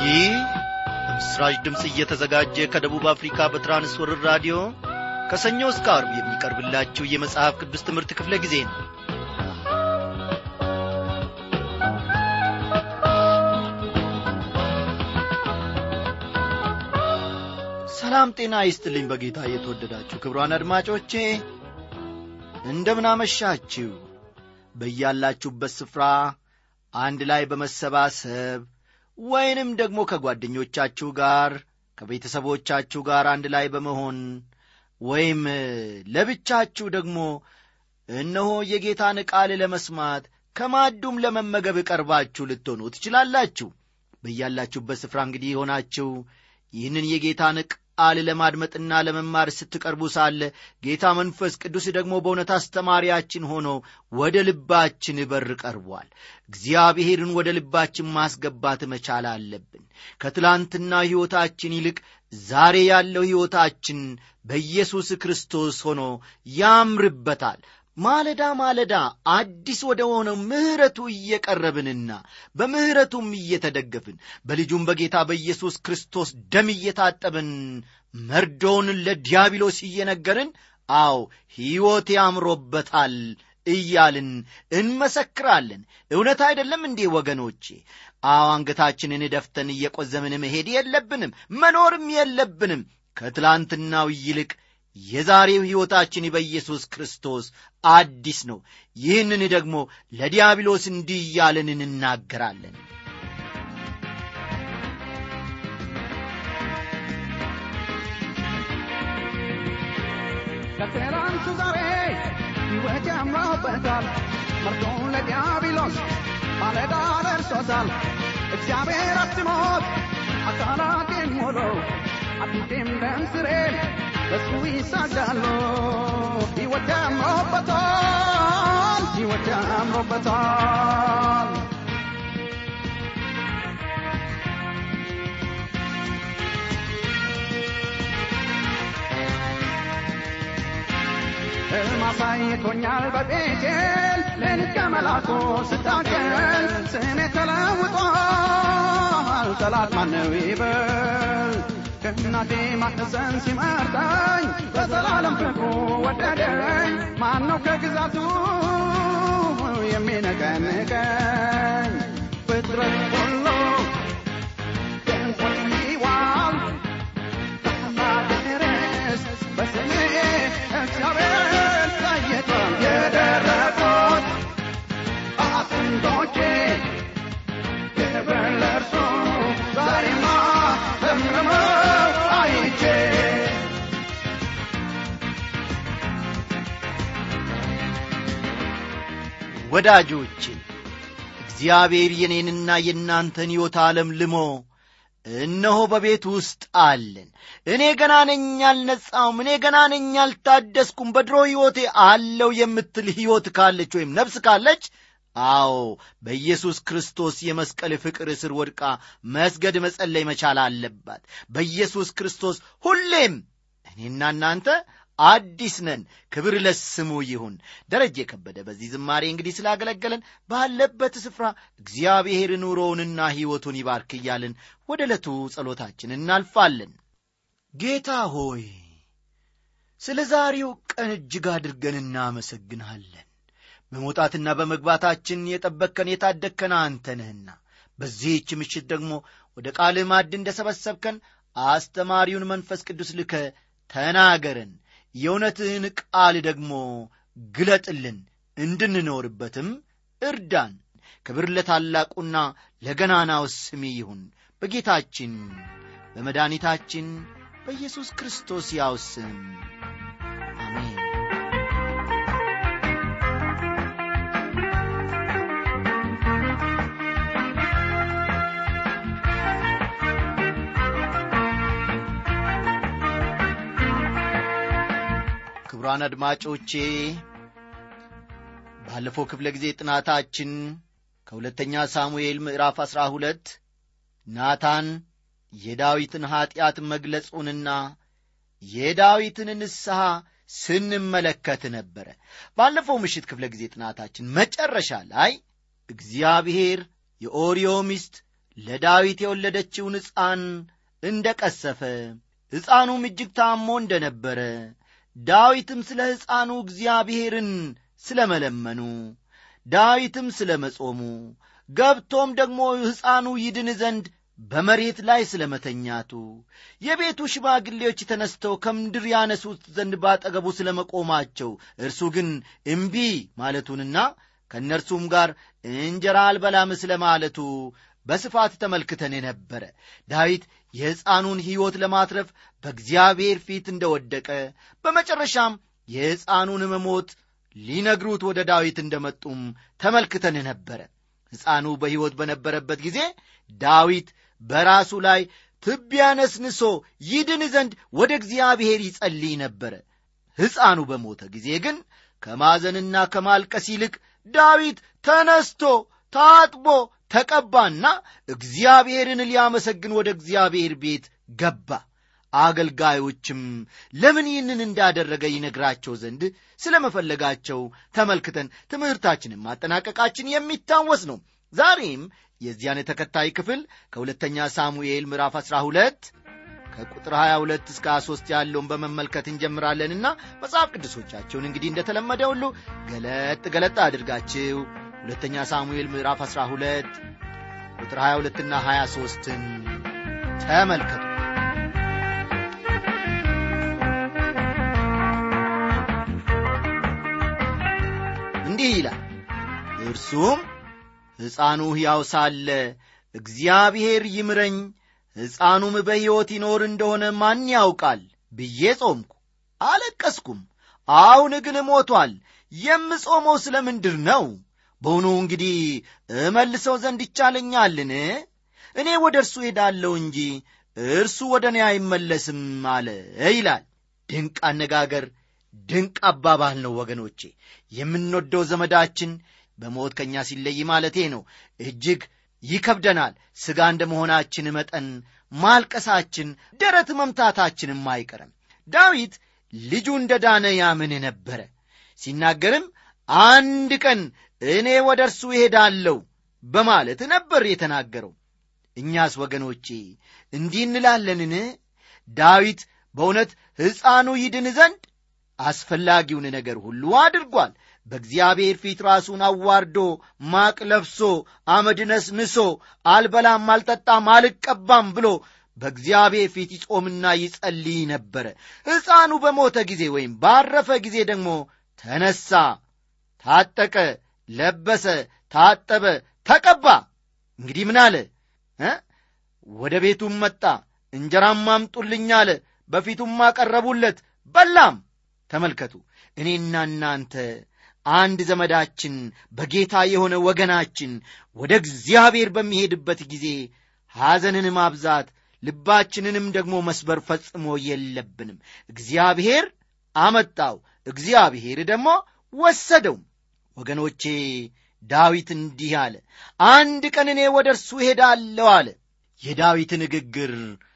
ይህ በምስራች ድምፅ እየተዘጋጀ ከደቡብ አፍሪካ በትራንስወርር ራዲዮ ከሰኞ እስከ አርብ የሚቀርብላችሁ የመጽሐፍ ቅዱስ ትምህርት ክፍለ ጊዜ ነው ሰላም ጤና ይስጥልኝ በጌታ የተወደዳችሁ ክብሯን አድማጮቼ እንደምናመሻችሁ በያላችሁበት ስፍራ አንድ ላይ በመሰባሰብ ወይንም ደግሞ ከጓደኞቻችሁ ጋር ከቤተሰቦቻችሁ ጋር አንድ ላይ በመሆን ወይም ለብቻችሁ ደግሞ እነሆ የጌታን ቃል ለመስማት ከማዱም ለመመገብ ቀርባችሁ ልትሆኑ ትችላላችሁ በያላችሁበት ስፍራ እንግዲህ የሆናችሁ ይህንን የጌታን ቃል ለማድመጥና ለመማር ስትቀርቡ ሳለ ጌታ መንፈስ ቅዱስ ደግሞ በእውነት አስተማሪያችን ሆኖ ወደ ልባችን በር ቀርቧል እግዚአብሔርን ወደ ልባችን ማስገባት መቻል አለብን ከትላንትና ሕይወታችን ይልቅ ዛሬ ያለው ሕይወታችን በኢየሱስ ክርስቶስ ሆኖ ያምርበታል ማለዳ ማለዳ አዲስ ወደ ሆነው ምሕረቱ እየቀረብንና በምሕረቱም እየተደገፍን በልጁም በጌታ በኢየሱስ ክርስቶስ ደም እየታጠብን መርዶውን ለዲያብሎስ እየነገርን አው ሕይወት ያምሮበታል እያልን እንመሰክራለን እውነት አይደለም እንዴ ወገኖቼ አዎ አንገታችንን ደፍተን እየቆዘምን መሄድ የለብንም መኖርም የለብንም ከትላንትናው ይልቅ የዛሬው ሕይወታችን በኢየሱስ ክርስቶስ አዲስ ነው ይህንን ደግሞ ለዲያብሎስ እንዲህ እያለን እንናገራለን ከትናንቱ ዛሬ ሕይወት ያምሮበታል መርዶን ለዲያብሎስ ማለዳ ደርሶታል እግዚአብሔር አትሞት አካላቴን ሞሎ አጥንቴም ደም ስሬን በሱ ይሳጋሉ ሕይወት ያምሮበታል ሕይወት ያምሮበታል ሕልም አሳይቶኛል በቤቴል ሌሊት ከመላኩ ስታገል ስሜ ተለውጧል ጠላት ማነው ይበል ከእናቴ ማህፀን ሲመርጠኝ በዘላለም ፍቅሩ ወደደኝ ማነው ከግዛቱ የሚነቀንቀኝ ፍጥረት ሁሉ ድንቁን ይዋል ድረስ በስሜ እግዚአብሔር ታይቷል የደረቁት አጥንቶቼ ክብር ለእርሱ ዛሬማ ዘምረው አይቼ ወዳጆቼ እግዚአብሔር የኔንና የእናንተን ሕይወት ዓለም ልሞ እነሆ በቤት ውስጥ አለን እኔ ገና ነኝ አልነጻውም እኔ ገና ነኝ አልታደስኩም በድሮ ሕይወቴ አለው የምትል ሕይወት ካለች ወይም ነፍስ ካለች አዎ በኢየሱስ ክርስቶስ የመስቀል ፍቅር እስር ወድቃ መስገድ መጸለይ መቻል አለባት በኢየሱስ ክርስቶስ ሁሌም እኔና እናንተ አዲስ ነን ክብር ለስሙ ይሁን ደረጀ የከበደ በዚህ ዝማሬ እንግዲህ ስላገለገለን ባለበት ስፍራ እግዚአብሔር ኑሮውንና ሕይወቱን ይባርክ እያልን ወደ ዕለቱ ጸሎታችን እናልፋለን ጌታ ሆይ ስለ ዛሬው ቀን እጅግ አድርገን እናመሰግንሃለን በመውጣትና በመግባታችን የጠበቅከን የታደግከን አንተ ነህና በዚህች ምሽት ደግሞ ወደ ቃል ማድ እንደ ሰበሰብከን አስተማሪውን መንፈስ ቅዱስ ልከ ተናገረን የእውነትህን ቃል ደግሞ ግለጥልን እንድንኖርበትም እርዳን ክብር ለታላቁና ለገናናው ስም ይሁን በጌታችን በመድኃኒታችን በኢየሱስ ክርስቶስ ያው ስም አሜን ክቡራን አድማጮቼ ባለፈው ክፍለ ጊዜ ጥናታችን ከሁለተኛ ሳሙኤል ምዕራፍ አሥራ ሁለት ናታን የዳዊትን ኀጢአት መግለጹንና የዳዊትን ንስሐ ስንመለከት ነበረ ባለፈው ምሽት ክፍለ ጊዜ ጥናታችን መጨረሻ ላይ እግዚአብሔር የኦርዮ ሚስት ለዳዊት የወለደችውን ሕፃን እንደ ቀሰፈ ሕፃኑም እጅግ ታሞ እንደ ነበረ ዳዊትም ስለ ሕፃኑ እግዚአብሔርን ስለ መለመኑ ዳዊትም ስለ መጾሙ ገብቶም ደግሞ ሕፃኑ ይድን ዘንድ በመሬት ላይ ስለ መተኛቱ የቤቱ ሽማግሌዎች ተነስተው ከምድር ያነሱት ዘንድ ባጠገቡ ስለ መቆማቸው እርሱ ግን እምቢ ማለቱንና ከእነርሱም ጋር እንጀራ አልበላም ስለ ማለቱ በስፋት ተመልክተን የነበረ ዳዊት የሕፃኑን ሕይወት ለማትረፍ በእግዚአብሔር ፊት እንደወደቀ በመጨረሻም የሕፃኑን መሞት ሊነግሩት ወደ ዳዊት እንደመጡም ተመልክተን ነበረ ሕፃኑ በሕይወት በነበረበት ጊዜ ዳዊት በራሱ ላይ ትቢያ ነስንሶ ይድን ዘንድ ወደ እግዚአብሔር ይጸልይ ነበረ ሕፃኑ በሞተ ጊዜ ግን ከማዘንና ከማልቀስ ይልቅ ዳዊት ተነስቶ ታጥቦ ተቀባና እግዚአብሔርን ሊያመሰግን ወደ እግዚአብሔር ቤት ገባ አገልጋዮችም ለምን ይህንን እንዳደረገ ይነግራቸው ዘንድ ስለ መፈለጋቸው ተመልክተን ትምህርታችንን ማጠናቀቃችን የሚታወስ ነው ዛሬም የዚያን ተከታይ ክፍል ከሁለተኛ ሳሙኤል ምዕራፍ 12 ከቁጥር 22 እስከ 23 ያለውን በመመልከት እንጀምራለንና መጽሐፍ ቅዱሶቻቸውን እንግዲህ እንደተለመደ ሁሉ ገለጥ ገለጥ አድርጋችሁ ሁለተኛ ሳሙኤል ምዕራፍ 12 ቁጥር 22 እና 23ን ተመልከቱ እንዲህ ይላል እርሱም ሕፃኑ ሕያው ሳለ እግዚአብሔር ይምረኝ ሕፃኑም በሕይወት ይኖር እንደሆነ ማን ያውቃል ብዬ ጾምኩ አለቀስኩም አሁን ግን ሞቷል የምጾመው ስለ ምንድር ነው በውኑ እንግዲህ እመልሰው ዘንድ ይቻለኛልን እኔ ወደ እርሱ ሄዳለሁ እንጂ እርሱ ወደ እኔ አይመለስም አለ ይላል ድንቅ አነጋገር ድንቅ አባባል ነው ወገኖቼ የምንወደው ዘመዳችን በሞት ከእኛ ሲለይ ማለቴ ነው እጅግ ይከብደናል ሥጋ እንደ መሆናችን መጠን ማልቀሳችን ደረት መምታታችንም አይቀርም ዳዊት ልጁ እንደ ዳነ ያምን ነበረ ሲናገርም አንድ ቀን እኔ ወደ እርሱ እሄዳለሁ በማለት ነበር የተናገረው እኛስ ወገኖቼ እንዲህ እንላለንን ዳዊት በእውነት ሕፃኑ ይድን ዘንድ አስፈላጊውን ነገር ሁሉ አድርጓል በእግዚአብሔር ፊት ራሱን አዋርዶ ማቅ ለብሶ አመድ ነስንሶ አልበላም አልጠጣም አልቀባም ብሎ በእግዚአብሔር ፊት ይጾምና ይጸልይ ነበረ ሕፃኑ በሞተ ጊዜ ወይም ባረፈ ጊዜ ደግሞ ተነሳ ታጠቀ ለበሰ ታጠበ ተቀባ እንግዲህ ምን አለ ወደ ቤቱም መጣ እንጀራም አምጡልኝ አለ በፊቱም አቀረቡለት በላም ተመልከቱ እኔና እናንተ አንድ ዘመዳችን በጌታ የሆነ ወገናችን ወደ እግዚአብሔር በሚሄድበት ጊዜ ሐዘንን ማብዛት ልባችንንም ደግሞ መስበር ፈጽሞ የለብንም እግዚአብሔር አመጣው እግዚአብሔር ደግሞ ወሰደው ወገኖቼ ዳዊት እንዲህ አለ አንድ ቀን እኔ ወደ እርሱ ሄዳለሁ አለ የዳዊት ንግግር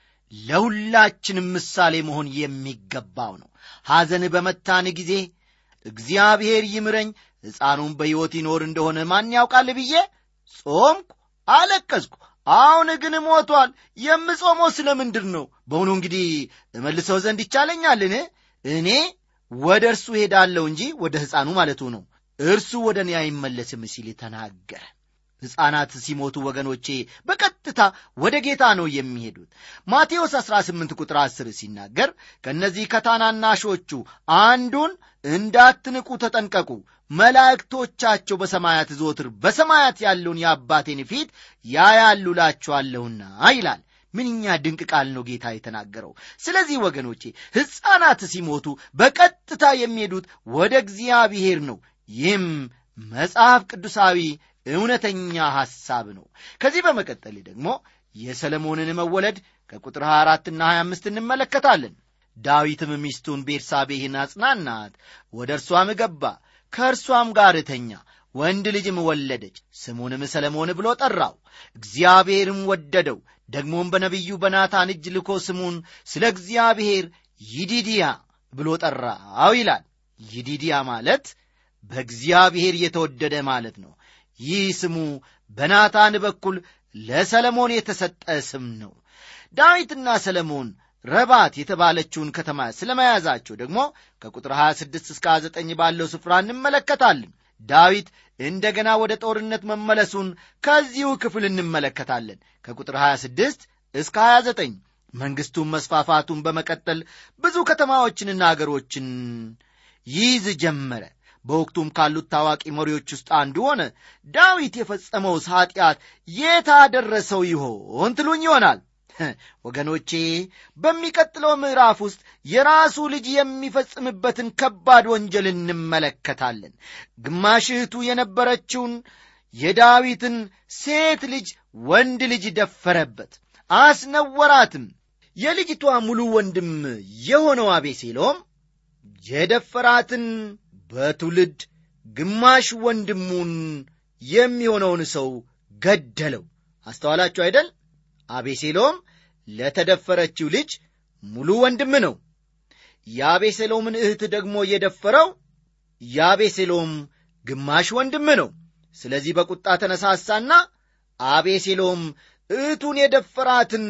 ለሁላችንም ምሳሌ መሆን የሚገባው ነው ሐዘን በመታን ጊዜ እግዚአብሔር ይምረኝ ሕፃኑም በሕይወት ይኖር እንደሆነ ማን ያውቃል ብዬ ጾምኩ አለቀስኩ አሁን ግን ሞቷል የምጾመው ስለ ምንድር ነው በውኑ እንግዲህ እመልሰው ዘንድ ይቻለኛልን እኔ ወደ እርሱ ሄዳለሁ እንጂ ወደ ሕፃኑ ማለቱ ነው እርሱ ወደ እኔ አይመለስም ሲል ተናገረ ሕፃናት ሲሞቱ ወገኖቼ በቀጥታ ወደ ጌታ ነው የሚሄዱት ማቴዎስ 18 ቁጥር 10 ሲናገር ከእነዚህ ከታናናሾቹ አንዱን እንዳትንቁ ተጠንቀቁ መላእክቶቻቸው በሰማያት ዞትር በሰማያት ያለውን የአባቴን ፊት ያያሉ ላችኋለሁና ይላል ምንኛ ድንቅ ቃል ነው ጌታ የተናገረው ስለዚህ ወገኖቼ ሕፃናት ሲሞቱ በቀጥታ የሚሄዱት ወደ እግዚአብሔር ነው ይህም መጽሐፍ ቅዱሳዊ እውነተኛ ሐሳብ ነው ከዚህ በመቀጠል ደግሞ የሰለሞንን መወለድ ከቁጥር 24 ና 25 እንመለከታለን ዳዊትም ሚስቱን ቤርሳቤህን አጽናናት ወደ እርሷም ገባ ከእርሷም ጋር እተኛ ወንድ ልጅም ወለደች ስሙንም ሰለሞን ብሎ ጠራው እግዚአብሔርም ወደደው ደግሞም በነቢዩ በናታን እጅ ልኮ ስሙን ስለ እግዚአብሔር ይዲድያ ብሎ ጠራው ይላል ይዲድያ ማለት በእግዚአብሔር የተወደደ ማለት ነው ይህ ስሙ በናታን በኩል ለሰለሞን የተሰጠ ስም ነው ዳዊትና ሰለሞን ረባት የተባለችውን ከተማ ስለ መያዛቸው ደግሞ ከቁጥር 26 እስከ 29 ባለው ስፍራ እንመለከታለን ዳዊት እንደገና ወደ ጦርነት መመለሱን ከዚሁ ክፍል እንመለከታለን ከቁጥር 26 እስከ 29 መንግሥቱን መስፋፋቱን በመቀጠል ብዙ ከተማዎችንና አገሮችን ይይዝ ጀመረ በወቅቱም ካሉት ታዋቂ መሪዎች ውስጥ አንዱ ሆነ ዳዊት የፈጸመውስ ኀጢአት የታደረሰው ይሆን ትሉኝ ይሆናል ወገኖቼ በሚቀጥለው ምዕራፍ ውስጥ የራሱ ልጅ የሚፈጽምበትን ከባድ ወንጀል እንመለከታለን ግማሽ እህቱ የነበረችውን የዳዊትን ሴት ልጅ ወንድ ልጅ ደፈረበት አስነወራትም የልጅቷ ሙሉ ወንድም የሆነው አቤሴሎም የደፈራትን በትውልድ ግማሽ ወንድሙን የሚሆነውን ሰው ገደለው አስተዋላችሁ አይደል አቤሴሎም ለተደፈረችው ልጅ ሙሉ ወንድም ነው የአቤሴሎምን እህት ደግሞ የደፈረው የአቤሴሎም ግማሽ ወንድም ነው ስለዚህ በቁጣ ተነሳሳና አቤሴሎም እህቱን የደፈራትን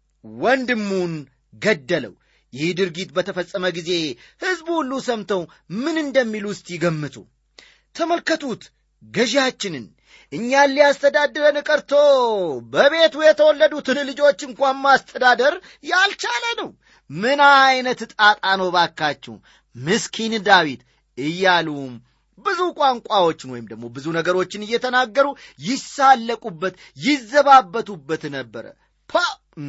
ወንድሙን ገደለው ይህ ድርጊት በተፈጸመ ጊዜ ሕዝቡ ሁሉ ሰምተው ምን እንደሚሉ ውስጥ ይገምቱ ተመልከቱት ገዢያችንን እኛን ሊያስተዳድረን ቀርቶ በቤቱ የተወለዱትን ልጆች እንኳን ማስተዳደር ያልቻለ ነው ምን ዐይነት ጣጣ ነው ባካችሁ ምስኪን ዳዊት እያሉ ብዙ ቋንቋዎችን ወይም ደግሞ ብዙ ነገሮችን እየተናገሩ ይሳለቁበት ይዘባበቱበት ነበረ ፓ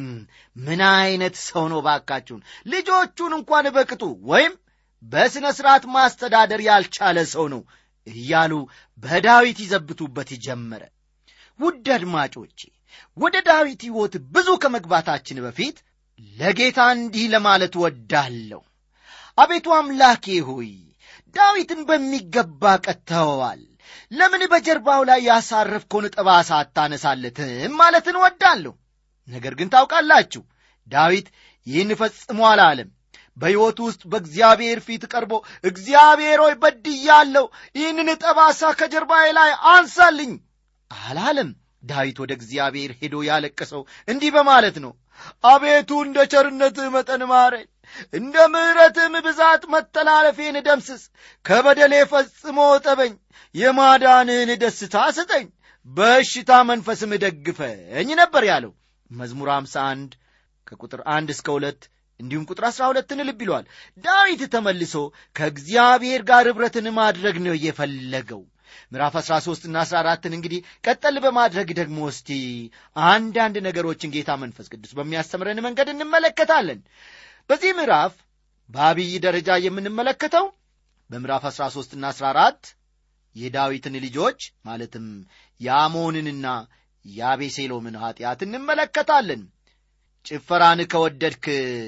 ምን ዐይነት ሰው ነው ባካችሁን ልጆቹን እንኳን በቅጡ ወይም በሥነ ሥርዓት ማስተዳደር ያልቻለ ሰው ነው እያሉ በዳዊት ይዘብቱበት ጀመረ ውድ አድማጮቼ ወደ ዳዊት ሕይወት ብዙ ከመግባታችን በፊት ለጌታ እንዲህ ለማለት ወዳለሁ አቤቱ አምላኬ ሆይ ዳዊትን በሚገባ ቀጥተኸዋል ለምን በጀርባው ላይ ያሳረፍከውን ጠባሳ አታነሳለትም ማለትን ወዳለሁ ነገር ግን ታውቃላችሁ ዳዊት ይህን ፈጽሞ አላለም በሕይወቱ ውስጥ በእግዚአብሔር ፊት ቀርቦ እግዚአብሔር ሆይ በድያለሁ ይህንን ጠባሳ ከጀርባዬ ላይ አንሳልኝ አላለም ዳዊት ወደ እግዚአብሔር ሄዶ ያለቀሰው እንዲህ በማለት ነው አቤቱ እንደ ቸርነትህ መጠን ማረኝ እንደ ምሕረትህም ብዛት መተላለፌን ደምስስ ከበደሌ ፈጽሞ ጠበኝ የማዳንህን ደስታ ስጠኝ በእሽታ መንፈስም ደግፈኝ ነበር ያለው መዝሙር 51 ከቁጥር አንድ እስከ ሁለት እንዲሁም ቁጥር አሥራ ሁለትን ልብ ይለዋል ዳዊት ተመልሶ ከእግዚአብሔር ጋር ኅብረትን ማድረግ ነው የፈለገው ምዕራፍ 13 እና 14 እንግዲህ ቀጠል በማድረግ ደግሞ እስቲ አንዳንድ ነገሮችን ጌታ መንፈስ ቅዱስ በሚያስተምረን መንገድ እንመለከታለን በዚህ ምዕራፍ በአብይ ደረጃ የምንመለከተው በምዕራፍ 13 እና 14 የዳዊትን ልጆች ማለትም የአሞንንና የአቤሴሎምን ኀጢአት እንመለከታለን ጭፈራን ከወደድክ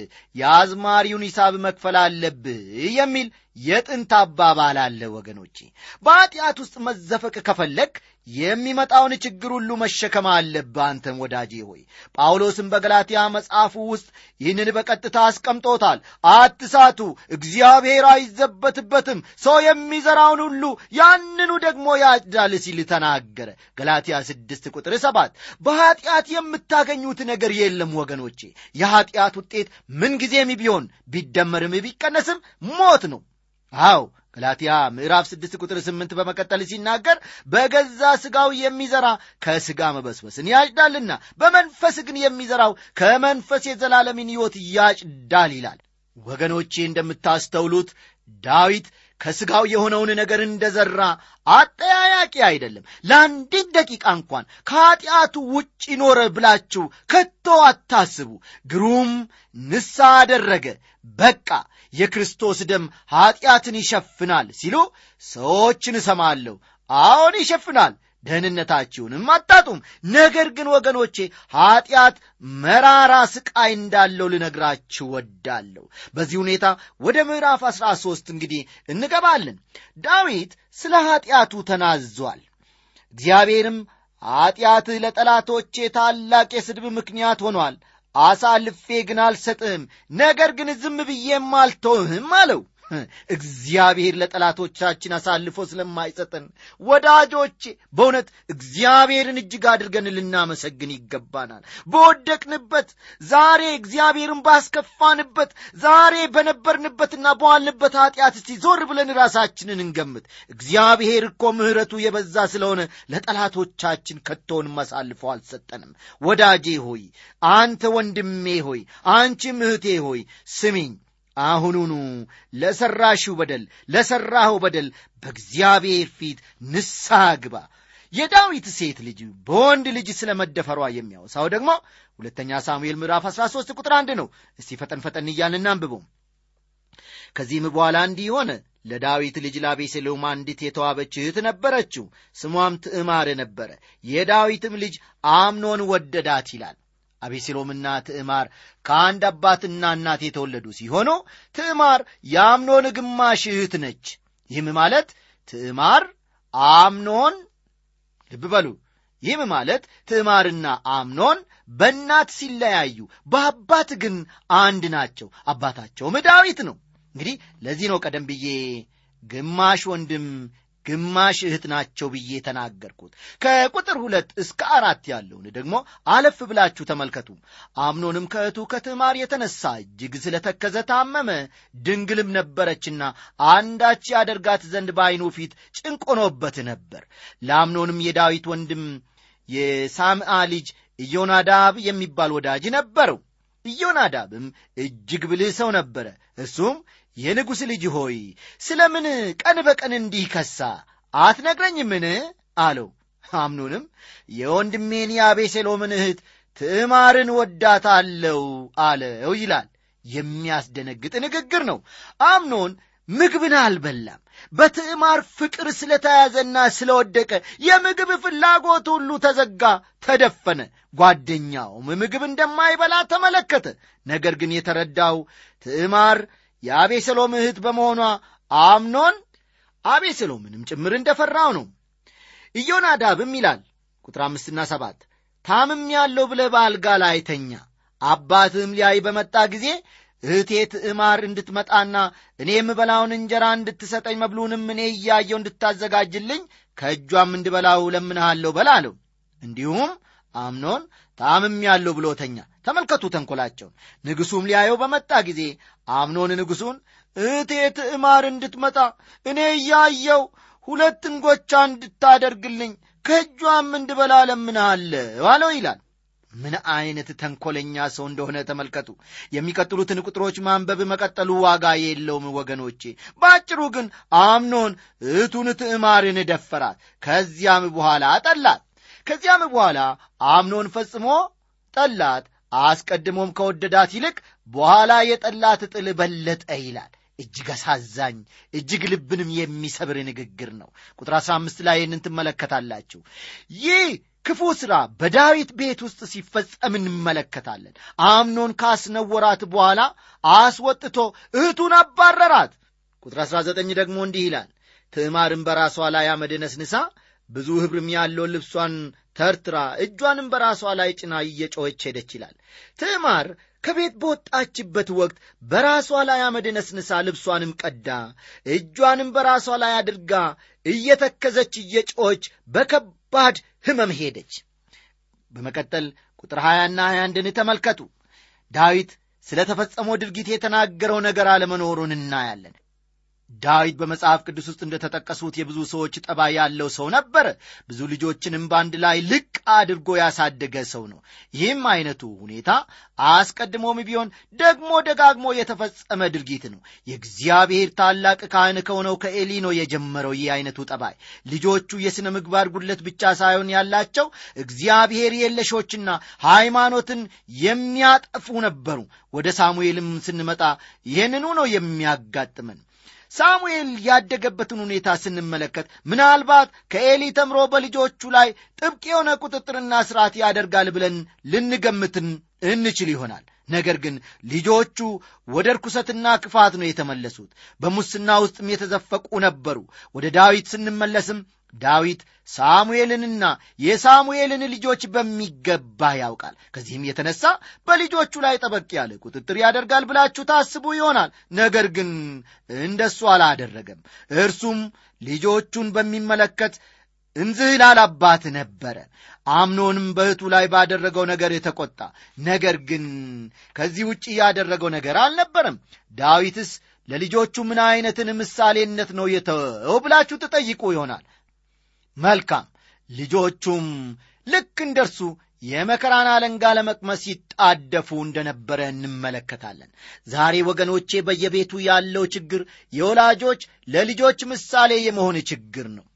የአዝማሪውን ሂሳብ መክፈል አለብህ የሚል የጥንት አባባል አለ ወገኖቼ በኀጢአት ውስጥ መዘፈቅ ከፈለግ የሚመጣውን ችግር ሁሉ መሸከም አለብህ አንተም ወዳጄ ሆይ ጳውሎስም በገላትያ መጽሐፉ ውስጥ ይህንን በቀጥታ አስቀምጦታል አትሳቱ እግዚአብሔር አይዘበትበትም ሰው የሚዘራውን ሁሉ ያንኑ ደግሞ ያጭዳል ሲል ተናገረ ገላትያ ስድስት ቁጥር ሰባት በኀጢአት የምታገኙት ነገር የለም ወገኖቼ የኀጢአት ውጤት ምንጊዜም ቢሆን ቢደመርም ቢቀነስም ሞት ነው አው ገላትያ ምዕራፍ ስድስት ቁጥር ስምንት በመቀጠል ሲናገር በገዛ ሥጋው የሚዘራ ከሥጋ መበስበስን ያጭዳልና በመንፈስ ግን የሚዘራው ከመንፈስ የዘላለምን ሕይወት ያጭዳል ይላል ወገኖቼ እንደምታስተውሉት ዳዊት ከሥጋው የሆነውን ነገር እንደ ዘራ አጠያያቂ አይደለም ለአንዲት ደቂቃ እንኳን ከኀጢአቱ ውጭ ኖረ ብላችሁ ከቶ አታስቡ ግሩም ንሳ አደረገ በቃ የክርስቶስ ደም ኀጢአትን ይሸፍናል ሲሉ ሰዎችን እሰማለሁ አዎን ይሸፍናል ደህንነታችሁንም አታጡም ነገር ግን ወገኖቼ ኀጢአት መራራ ስቃይ እንዳለው ልነግራችሁ ወዳለሁ በዚህ ሁኔታ ወደ ምዕራፍ አሥራ ሦስት እንግዲህ እንገባለን ዳዊት ስለ ኀጢአቱ ተናዟል እግዚአብሔርም ኀጢአትህ ለጠላቶቼ ታላቅ የስድብ ምክንያት ሆኗል አሳልፌ ግን አልሰጥህም ነገር ግን ዝም ብዬም አልተውህም አለው እግዚአብሔር ለጠላቶቻችን አሳልፎ ስለማይሰጠን ወዳጆቼ በእውነት እግዚአብሔርን እጅግ አድርገን ልናመሰግን ይገባናል በወደቅንበት ዛሬ እግዚአብሔርን ባስከፋንበት ዛሬ በነበርንበትና በዋልንበት ኃጢአት እስቲ ዞር ብለን ራሳችንን እንገምት እግዚአብሔር እኮ ምሕረቱ የበዛ ስለሆነ ለጠላቶቻችን ከቶንም አሳልፎ አልሰጠንም ወዳጄ ሆይ አንተ ወንድሜ ሆይ አንቺም እህቴ ሆይ ስሚኝ አሁኑኑ ለሠራሽው በደል ለሠራኸው በደል በእግዚአብሔር ፊት ንስሐ ግባ የዳዊት ሴት ልጅ በወንድ ልጅ ስለ መደፈሯ የሚያወሳው ደግሞ ሁለተኛ ሳሙኤል ምዕራፍ 13 ቁጥር አንድ ነው እስቲ ፈጠን ፈጠን እያልን እናንብበው ከዚህም በኋላ እንዲህ ሆነ ለዳዊት ልጅ ላቤሴሎም አንዲት የተዋበች እህት ነበረችው ስሟም ትዕማር ነበረ የዳዊትም ልጅ አምኖን ወደዳት ይላል አቤሴሎምና ትዕማር ከአንድ አባትና እናት የተወለዱ ሲሆኑ ትዕማር የአምኖን ግማሽ እህት ነች ይህም ማለት ትዕማር አምኖን ልብ በሉ ይህም ማለት ትዕማርና አምኖን በእናት ሲለያዩ በአባት ግን አንድ ናቸው አባታቸውም ዳዊት ነው እንግዲህ ለዚህ ነው ቀደም ብዬ ግማሽ ወንድም ግማሽ እህት ናቸው ብዬ ተናገርኩት ከቁጥር ሁለት እስከ አራት ያለውን ደግሞ አለፍ ብላችሁ ተመልከቱ አምኖንም ከእህቱ ከትዕማር የተነሳ እጅግ ስለተከዘ ታመመ ድንግልም ነበረችና አንዳች ያደርጋት ዘንድ በዐይኑ ፊት ጭንቆኖበት ነበር ለአምኖንም የዳዊት ወንድም የሳምአ ልጅ ኢዮናዳብ የሚባል ወዳጅ ነበረው ኢዮናዳብም እጅግ ብልህ ሰው ነበረ እሱም የንጉሥ ልጅ ሆይ ስለ ምን ቀን በቀን እንዲህ ከሳ አትነግረኝምን አለው አምኖንም የወንድሜን የአቤሴሎምን እህት ትዕማርን ወዳታለው አለው ይላል የሚያስደነግጥ ንግግር ነው አምኖን ምግብን አልበላም በትዕማር ፍቅር ስለተያዘና ስለወደቀ የምግብ ፍላጎት ሁሉ ተዘጋ ተደፈነ ጓደኛውም ምግብ እንደማይበላ ተመለከተ ነገር ግን የተረዳው ትዕማር የአቤሰሎም እህት በመሆኗ አምኖን አቤሰሎምንም ጭምር እንደፈራው ነው ኢዮናዳብም ይላል ቁጥር አምስትና ሰባት ታምም ያለው ብለ በአልጋ ላይ ተኛ አባትህም ሊያይ በመጣ ጊዜ እህቴ ትዕማር እንድትመጣና እኔ የምበላውን እንጀራ እንድትሰጠኝ መብሉንም እኔ እያየው እንድታዘጋጅልኝ ከእጇም እንድበላው ለምንሃለሁ በላለው እንዲሁም አምኖን ታምም ያለው ብሎ ተኛ ተመልከቱ ተንኰላቸውን ንጉሡም ሊያየው በመጣ ጊዜ አምኖን ንጉሡን እህቴ ትዕማር እንድትመጣ እኔ እያየው ሁለት እንጎቻ እንድታደርግልኝ ከእጇም እንድበላ ለምንሃለሁ አለው ይላል ምን አይነት ተንኰለኛ ሰው እንደሆነ ተመልከቱ የሚቀጥሉትን ቁጥሮች ማንበብ መቀጠሉ ዋጋ የለውም ወገኖቼ በአጭሩ ግን አምኖን እህቱን ትዕማርን ደፈራት ከዚያም በኋላ ጠላት ከዚያም በኋላ አምኖን ፈጽሞ ጠላት አስቀድሞም ከወደዳት ይልቅ በኋላ የጠላት ጥል በለጠ ይላል እጅግ አሳዛኝ እጅግ ልብንም የሚሰብር ንግግር ነው ቁጥር 15 ላይ ይህንን ትመለከታላችሁ ይህ ክፉ ሥራ በዳዊት ቤት ውስጥ ሲፈጸም እንመለከታለን አምኖን ካስነወራት በኋላ አስወጥቶ እህቱን አባረራት ቁጥር 19 ደግሞ እንዲህ ይላል ትዕማርም በራሷ ላይ አመድ ነስንሳ ብዙ ኅብርም ያለውን ልብሷን ተርትራ እጇንም በራሷ ላይ ጭና እየጮኸች ሄደች ይላል ትዕማር ከቤት በወጣችበት ወቅት በራሷ ላይ አመድ ነስንሳ ልብሷንም ቀዳ እጇንም በራሷ ላይ አድርጋ እየተከዘች እየጮኸች በከባድ ሕመም ሄደች በመቀጠል ቁጥር 20ና 21ን ተመልከቱ ዳዊት ስለ ተፈጸመው ድርጊት የተናገረው ነገር አለመኖሩን እናያለን ዳዊት በመጽሐፍ ቅዱስ ውስጥ እንደተጠቀሱት የብዙ ሰዎች ጠባይ ያለው ሰው ነበረ ብዙ ልጆችንም በአንድ ላይ ልቅ አድርጎ ያሳደገ ሰው ነው ይህም አይነቱ ሁኔታ አስቀድሞም ቢሆን ደግሞ ደጋግሞ የተፈጸመ ድርጊት ነው የእግዚአብሔር ታላቅ ካህን ከሆነው ከኤሊ ነው የጀመረው ይህ አይነቱ ጠባይ ልጆቹ የሥነ ምግባር ጉድለት ብቻ ሳይሆን ያላቸው እግዚአብሔር የለሾችና ሃይማኖትን የሚያጠፉ ነበሩ ወደ ሳሙኤልም ስንመጣ ይህንኑ ነው የሚያጋጥመን ሳሙኤል ያደገበትን ሁኔታ ስንመለከት ምናልባት ከኤሊ ተምሮ በልጆቹ ላይ ጥብቅ የሆነ ቁጥጥርና ስርዓት ያደርጋል ብለን ልንገምትን እንችል ይሆናል ነገር ግን ልጆቹ ወደ ርኩሰትና ክፋት ነው የተመለሱት በሙስና ውስጥም የተዘፈቁ ነበሩ ወደ ዳዊት ስንመለስም ዳዊት ሳሙኤልንና የሳሙኤልን ልጆች በሚገባ ያውቃል ከዚህም የተነሳ በልጆቹ ላይ ጠበቅ ያለ ቁጥጥር ያደርጋል ብላችሁ ታስቡ ይሆናል ነገር ግን እንደሱ አላደረገም እርሱም ልጆቹን በሚመለከት እንዝህላል አባት ነበረ አምኖንም በእህቱ ላይ ባደረገው ነገር የተቆጣ ነገር ግን ከዚህ ውጭ ያደረገው ነገር አልነበረም ዳዊትስ ለልጆቹ ምን አይነትን ምሳሌነት ነው የተወው ብላችሁ ትጠይቁ ይሆናል መልካም ልጆቹም ልክ እንደርሱ የመከራን አለንጋ ለመቅመስ ይጣደፉ እንደነበረ እንመለከታለን ዛሬ ወገኖቼ በየቤቱ ያለው ችግር የወላጆች ለልጆች ምሳሌ የመሆን ችግር ነው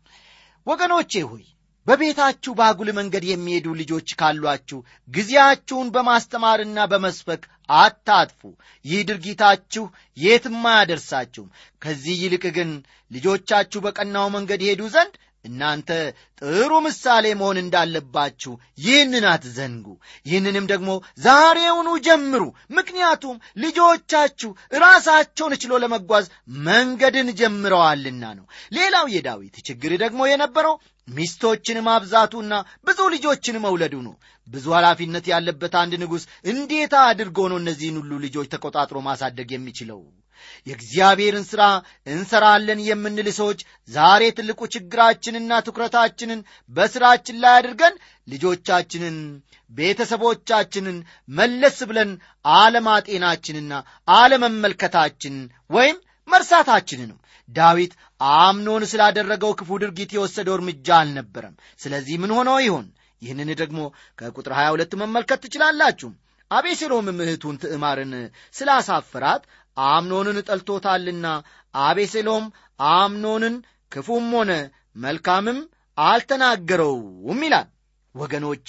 ወገኖቼ ሆይ በቤታችሁ በአጉል መንገድ የሚሄዱ ልጆች ካሏችሁ ጊዜያችሁን በማስተማርና በመስበክ አታጥፉ ይህ ድርጊታችሁ የትም አያደርሳችሁም ከዚህ ይልቅ ግን ልጆቻችሁ በቀናው መንገድ ይሄዱ ዘንድ እናንተ ጥሩ ምሳሌ መሆን እንዳለባችሁ ይህንን አትዘንጉ ይህንንም ደግሞ ዛሬውኑ ጀምሩ ምክንያቱም ልጆቻችሁ ራሳቸውን ችሎ ለመጓዝ መንገድን ጀምረዋልና ነው ሌላው የዳዊት ችግር ደግሞ የነበረው ሚስቶችን ማብዛቱና ብዙ ልጆችን መውለዱ ነው ብዙ ኃላፊነት ያለበት አንድ ንጉሥ እንዴት አድርጎ ነው እነዚህን ሁሉ ልጆች ተቆጣጥሮ ማሳደግ የሚችለው የእግዚአብሔርን ሥራ እንሰራለን የምንል ሰዎች ዛሬ ትልቁ ችግራችንና ትኩረታችንን በሥራችን ላይ አድርገን ልጆቻችንን ቤተሰቦቻችንን መለስ ብለን አለማጤናችንና አለመመልከታችን ወይም መርሳታችን ነው ዳዊት አምኖን ስላደረገው ክፉ ድርጊት የወሰደው እርምጃ አልነበረም ስለዚህ ምን ሆኖ ይሆን ይህንን ደግሞ ከቁጥር 22 መመልከት ትችላላችሁ አቤሴሎምም እህቱን ትዕማርን ስላሳፍራት አምኖንን ጠልቶታልና አቤሴሎም አምኖንን ክፉም ሆነ መልካምም አልተናገረውም ይላል ወገኖቼ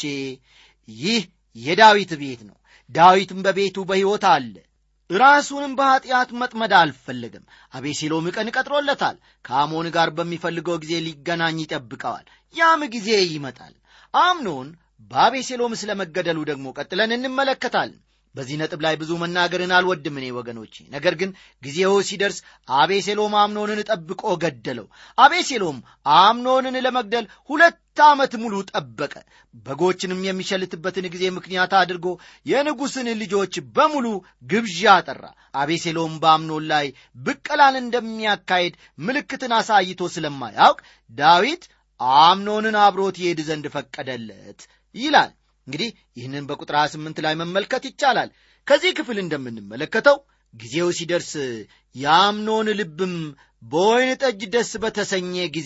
ይህ የዳዊት ቤት ነው ዳዊትም በቤቱ በሕይወት አለ ራሱንም በኀጢአት መጥመድ አልፈለገም አቤሴሎም ቀን ቀጥሮለታል ከአሞን ጋር በሚፈልገው ጊዜ ሊገናኝ ይጠብቀዋል ያም ጊዜ ይመጣል አምኖን በአቤሴሎም ስለ መገደሉ ደግሞ ቀጥለን እንመለከታለን በዚህ ነጥብ ላይ ብዙ መናገርን አልወድም እኔ ወገኖቼ ነገር ግን ጊዜው ሲደርስ አቤሴሎም አምኖንን ጠብቆ ገደለው አቤሴሎም አምኖንን ለመግደል ሁለት ዓመት ሙሉ ጠበቀ በጎችንም የሚሸልትበትን ጊዜ ምክንያት አድርጎ የንጉሥን ልጆች በሙሉ ግብዣ ጠራ አቤሴሎም በአምኖን ላይ ብቀላን እንደሚያካሄድ ምልክትን አሳይቶ ስለማያውቅ ዳዊት አምኖንን አብሮት ይሄድ ዘንድ ፈቀደለት ይላል እንግዲህ ይህንን በቁጥር 28 ላይ መመልከት ይቻላል ከዚህ ክፍል እንደምንመለከተው ጊዜው ሲደርስ የአምኖን ልብም በወይን ጠጅ ደስ በተሰኘ ጊዜ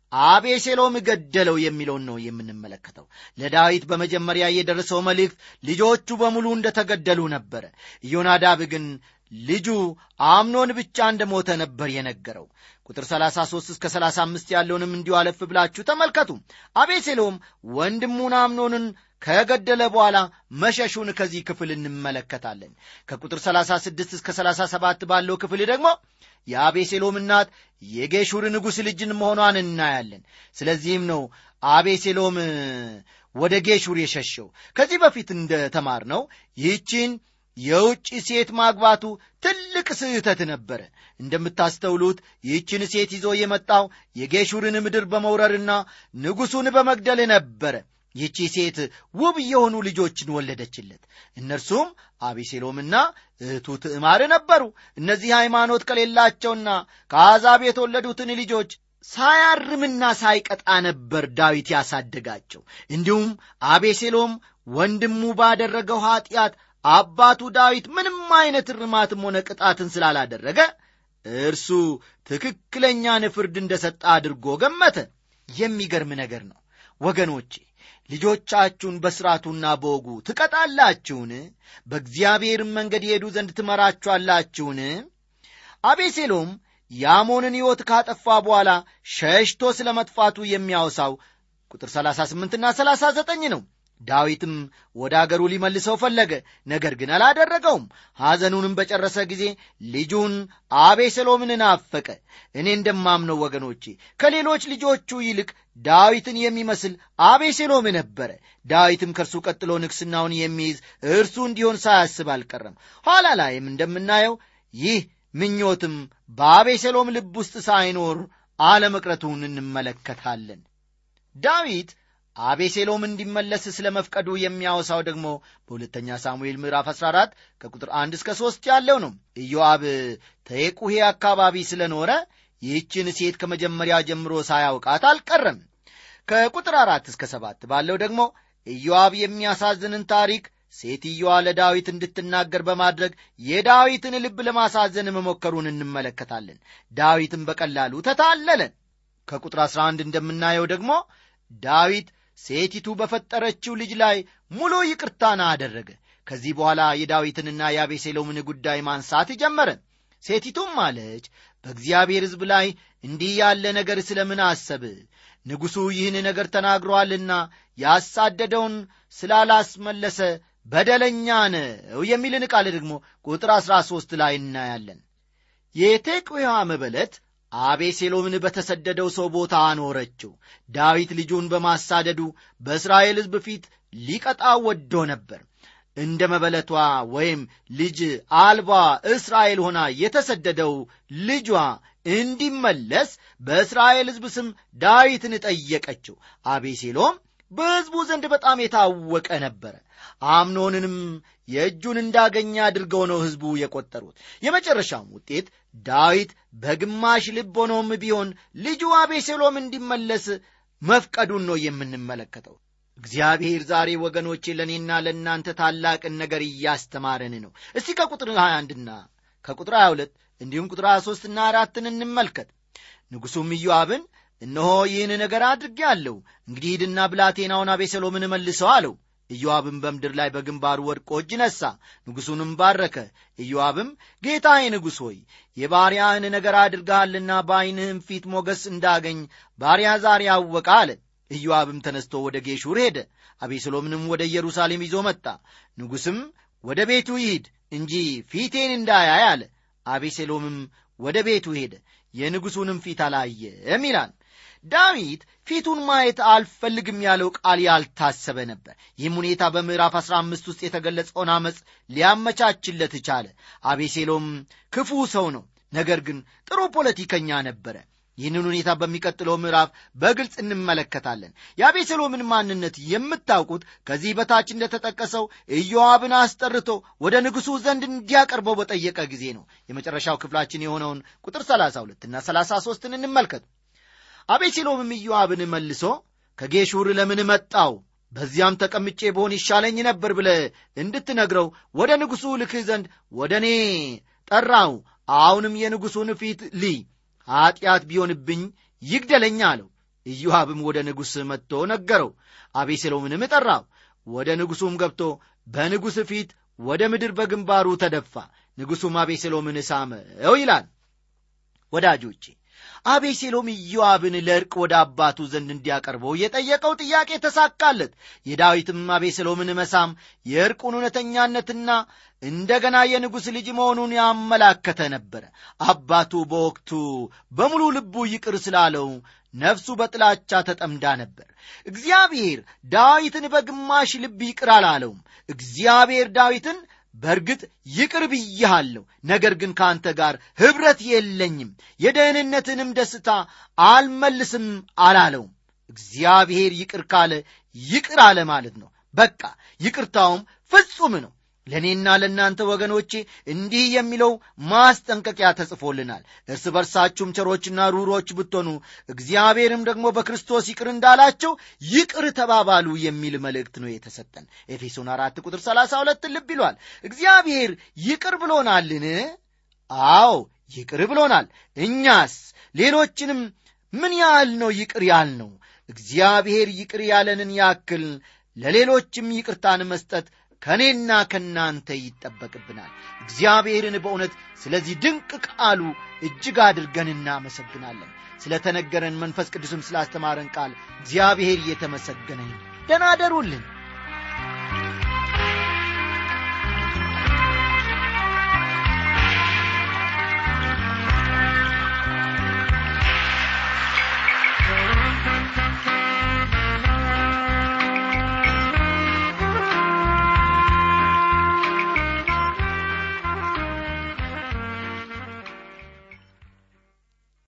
አቤሴሎም ገደለው የሚለውን ነው የምንመለከተው ለዳዊት በመጀመሪያ የደረሰው መልእክት ልጆቹ በሙሉ እንደተገደሉ ነበረ ኢዮናዳብ ግን ልጁ አምኖን ብቻ እንደሞተ ነበር የነገረው ቁጥር 33 እስከ 35 ያለውንም እንዲሁ አለፍ ብላችሁ ተመልከቱ አቤሴሎም ወንድሙን አምኖንን ከገደለ በኋላ መሸሹን ከዚህ ክፍል እንመለከታለን ከቁጥር 36 እስከ 37 ባለው ክፍል ደግሞ የአቤሴሎም እናት የጌሹር ንጉሥ ልጅን መሆኗን እናያለን ስለዚህም ነው አቤሴሎም ወደ ጌሹር የሸሸው ከዚህ በፊት እንደ ተማር ነው ይህችን የውጭ ሴት ማግባቱ ትልቅ ስህተት ነበረ እንደምታስተውሉት ይህችን ሴት ይዞ የመጣው የጌሹርን ምድር በመውረርና ንጉሡን በመግደል ነበረ ይህቺ ሴት ውብ የሆኑ ልጆችን ወለደችለት እነርሱም አቤሴሎምና እህቱ ትዕማር ነበሩ እነዚህ ሃይማኖት ከሌላቸውና ከአሕዛብ የተወለዱትን ልጆች ሳያርምና ሳይቀጣ ነበር ዳዊት ያሳደጋቸው እንዲሁም አቤሴሎም ወንድሙ ባደረገው ኀጢአት አባቱ ዳዊት ምንም አይነት እርማትም ሆነ ቅጣትን ስላላደረገ እርሱ ትክክለኛን ፍርድ እንደ ሰጠ አድርጎ ገመተ የሚገርም ነገር ነው ወገኖቼ ልጆቻችሁን በሥርዓቱና በወጉ ትቀጣላችሁን በእግዚአብሔርም መንገድ የሄዱ ዘንድ ትመራችኋላችሁን አቤሴሎም የአሞንን ሕይወት ካጠፋ በኋላ ሸሽቶ ስለ መጥፋቱ የሚያወሳው ቁጥር 38ና 39 ነው ዳዊትም ወደ አገሩ ሊመልሰው ፈለገ፣ ነገር ግን አላደረገውም። ሐዘኑንም በጨረሰ ጊዜ ልጁን አቤሴሎምን ናፈቀ። እኔ እንደማምነው ወገኖቼ ከሌሎች ልጆቹ ይልቅ ዳዊትን የሚመስል አቤሴሎም ነበረ። ዳዊትም ከእርሱ ቀጥሎ ንግሥናውን የሚይዝ እርሱ እንዲሆን ሳያስብ አልቀረም። ኋላ ላይም እንደምናየው ይህ ምኞትም በአቤሴሎም ልብ ውስጥ ሳይኖር አለመቅረቱን እንመለከታለን። ዳዊት አቤሴሎም እንዲመለስ ስለ መፍቀዱ የሚያወሳው ደግሞ በሁለተኛ ሳሙኤል ምዕራፍ 14 ከቁጥር 1 እስከ 3 ያለው ነው። ኢዮአብ ተየቁሄ አካባቢ ስለኖረ ይህችን ሴት ከመጀመሪያ ጀምሮ ሳያውቃት አልቀረም። ከቁጥር አራት እስከ ሰባት ባለው ደግሞ ኢዮአብ የሚያሳዝንን ታሪክ ሴትየዋ ለዳዊት እንድትናገር በማድረግ የዳዊትን ልብ ለማሳዘን መሞከሩን እንመለከታለን። ዳዊትም በቀላሉ ተታለለ። ከቁጥር 11 እንደምናየው ደግሞ ዳዊት ሴቲቱ በፈጠረችው ልጅ ላይ ሙሉ ይቅርታን አደረገ። ከዚህ በኋላ የዳዊትንና የአቤሴሎምን ጉዳይ ማንሳት ጀመረ። ሴቲቱም አለች፣ በእግዚአብሔር ሕዝብ ላይ እንዲህ ያለ ነገር ስለምን አሰብ? ንጉሡ ይህን ነገር ተናግሮአልና ያሳደደውን ስላላስመለሰ በደለኛ ነው የሚልን ቃል ደግሞ ቁጥር አሥራ ሦስት ላይ እናያለን። የቴቁያ መበለት አቤሴሎምን በተሰደደው ሰው ቦታ አኖረችው። ዳዊት ልጁን በማሳደዱ በእስራኤል ሕዝብ ፊት ሊቀጣ ወዶ ነበር። እንደ መበለቷ ወይም ልጅ አልባ እስራኤል ሆና የተሰደደው ልጇ እንዲመለስ በእስራኤል ሕዝብ ስም ዳዊትን ጠየቀችው። አቤሴሎም በሕዝቡ ዘንድ በጣም የታወቀ ነበረ። አምኖንንም የእጁን እንዳገኘ አድርገው ነው ሕዝቡ የቆጠሩት። የመጨረሻም ውጤት ዳዊት በግማሽ ልብ ሆኖም ቢሆን ልጁ አቤሴሎም እንዲመለስ መፍቀዱን ነው የምንመለከተው። እግዚአብሔር ዛሬ ወገኖቼ ለእኔና ለእናንተ ታላቅን ነገር እያስተማረን ነው። እስቲ ከቁጥር 21ና ከቁጥር 22 እንዲሁም ቁጥር 23ና አራትን እንመልከት። ንጉሡም ኢዮአብን እነሆ ይህን ነገር አድርጌአለሁ፣ እንግዲህ ሂድና ብላቴናውን አቤሴሎምን መልሰው አለው። ኢዮአብም በምድር ላይ በግንባሩ ወድቆ እጅ ነሣ፣ ንጉሡንም ባረከ። ኢዮአብም ጌታዬ ንጉሥ ሆይ የባሪያህን ነገር አድርገሃልና በዐይንህም ፊት ሞገስ እንዳገኝ ባሪያ ዛሬ አወቀ አለ። ኢዮአብም ተነስቶ ወደ ጌሹር ሄደ፣ አቤሴሎምንም ወደ ኢየሩሳሌም ይዞ መጣ። ንጉሥም ወደ ቤቱ ይሂድ እንጂ ፊቴን እንዳያይ አለ። አቤሴሎምም ወደ ቤቱ ሄደ፣ የንጉሡንም ፊት አላየም ይላል። ዳዊት ፊቱን ማየት አልፈልግም ያለው ቃል ያልታሰበ ነበር። ይህም ሁኔታ በምዕራፍ አሥራ አምስት ውስጥ የተገለጸውን ዓመፅ ሊያመቻችለት ቻለ። አቤሴሎም ክፉ ሰው ነው፣ ነገር ግን ጥሩ ፖለቲከኛ ነበረ። ይህንን ሁኔታ በሚቀጥለው ምዕራፍ በግልጽ እንመለከታለን። የአቤሴሎምን ማንነት የምታውቁት ከዚህ በታች እንደተጠቀሰው ኢዮአብን አስጠርቶ ወደ ንጉሡ ዘንድ እንዲያቀርበው በጠየቀ ጊዜ ነው። የመጨረሻው ክፍላችን የሆነውን ቁጥር 32ና 33ን እንመልከት። አቤሴሎምም ኢዮአብን መልሶ ከጌሹር ለምን መጣው? በዚያም ተቀምጬ በሆን ይሻለኝ ነበር ብለ እንድትነግረው ወደ ንጉሡ ልክህ ዘንድ ወደ እኔ ጠራው። አሁንም የንጉሡን ፊት ልይ ኀጢአት ቢሆንብኝ ይግደለኝ አለው። ኢዮአብም ወደ ንጉሥ መጥቶ ነገረው። አቤሴሎምንም ጠራው። ወደ ንጉሡም ገብቶ በንጉሥ ፊት ወደ ምድር በግንባሩ ተደፋ። ንጉሡም አቤሴሎምን ሳመው ይላል። ወዳጆቼ አቤሴሎም ኢዮአብን ለዕርቅ ወደ አባቱ ዘንድ እንዲያቀርበው የጠየቀው ጥያቄ ተሳካለት። የዳዊትም አቤሴሎምን መሳም የዕርቁን እውነተኛነትና እንደገና የንጉሥ ልጅ መሆኑን ያመላከተ ነበረ። አባቱ በወቅቱ በሙሉ ልቡ ይቅር ስላለው ነፍሱ በጥላቻ ተጠምዳ ነበር። እግዚአብሔር ዳዊትን በግማሽ ልብ ይቅር አላለውም። እግዚአብሔር ዳዊትን በእርግጥ ይቅር ብዬሃለሁ፣ ነገር ግን ከአንተ ጋር ኅብረት የለኝም፣ የደህንነትንም ደስታ አልመልስም አላለውም። እግዚአብሔር ይቅር ካለ ይቅር አለ ማለት ነው። በቃ ይቅርታውም ፍጹም ነው። ለእኔና ለእናንተ ወገኖቼ እንዲህ የሚለው ማስጠንቀቂያ ተጽፎልናል። እርስ በርሳችሁም ቸሮችና ሩሮች ብትሆኑ እግዚአብሔርም ደግሞ በክርስቶስ ይቅር እንዳላቸው ይቅር ተባባሉ የሚል መልእክት ነው የተሰጠን። ኤፌሶን አራት ቁጥር ሰላሳ ሁለት ልብ ይሏል። እግዚአብሔር ይቅር ብሎናልን? አዎ ይቅር ብሎናል። እኛስ ሌሎችንም ምን ያህል ነው ይቅር ያልነው? እግዚአብሔር ይቅር ያለንን ያክል ለሌሎችም ይቅርታን መስጠት ከእኔና ከእናንተ ይጠበቅብናል። እግዚአብሔርን በእውነት ስለዚህ ድንቅ ቃሉ እጅግ አድርገን እናመሰግናለን። ስለ ተነገረን መንፈስ ቅዱስም ስላስተማረን ቃል እግዚአብሔር እየተመሰገነ ደህና አደሩልን።